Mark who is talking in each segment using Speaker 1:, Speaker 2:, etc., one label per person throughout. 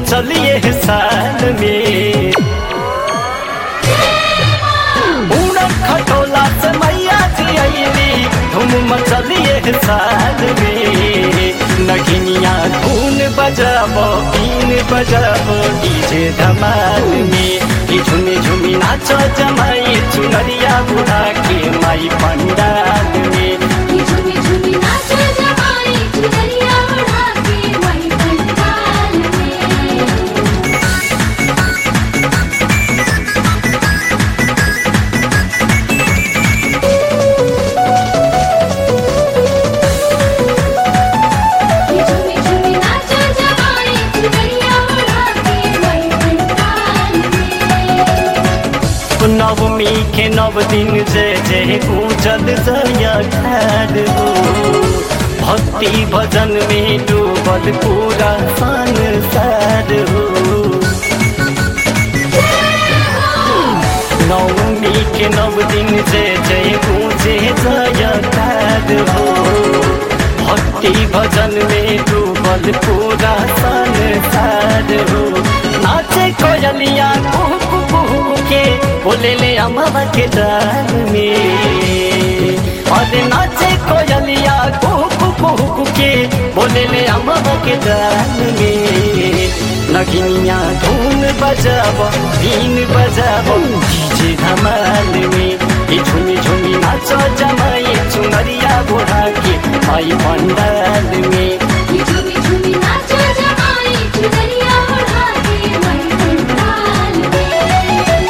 Speaker 1: मचलिए साल में उड़न खटोला से मैया जी अली धूम मचलिए साल में नगिनिया धून बजाबो बीन बजाबो डीजे धमाल में कि झुमी झुमी नाचो जमाई चुनरिया बुढ़ा के माई पंडाल में
Speaker 2: कि झूमी झूमी नाचो जमाई चुनरिया उड़ा के वही पंडाल में कि झूमी झूमी नाचो जमाई चुनरिया उड़ा के वही पंडाल में
Speaker 1: नवमी के नव दिन जय जय पूजल जया खार हो भक्ति भजन में डूबल पूरा संसार हो नवमी के नव दिन जय जय पूजे जया खार हो भक्ति भजन में डूबल पूरा संसार हो नाचे कोयलिया कुहू कुहू के बोले ले अमवा के डाल में और नाचे कोयलिया कुहू कुहू के बोले ले अमवा के डाल में नगिनिया धून बजाब बीन बजाब डीजे धमाल में ई झुमी झुमी नाचो जमाई चुनरिया बुढ़ा के भाई पंडाल में
Speaker 2: कि झूमी झूमी नाचो जमाई चुनरिया उड़ा के वही पंडाल में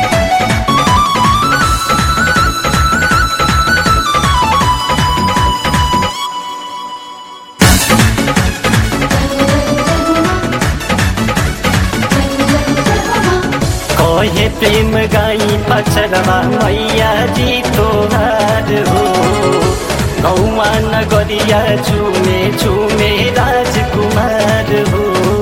Speaker 1: कहे प्रेम गाई पचरवा मैया जी तोहार हो गौआ नगरिया चुमे चुमे राजकुमार हो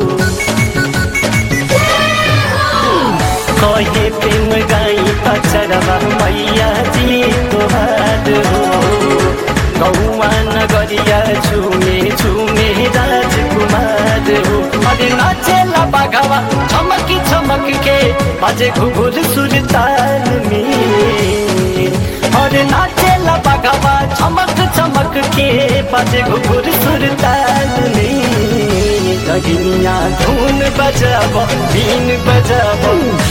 Speaker 1: कहे प्रेम गाई पचरवा मैया जी तोहार हो गौआ नगरिया चुमे चुमे राजकुमार हो अरे नाचेला बाघावा चमकी चमक के बाजे घुघुर सुरताल में और नाचेला बाघावा चमक चमक के बाजे घुघुर सुरताल में दगिनिया धून बजाबो बीन बजाबो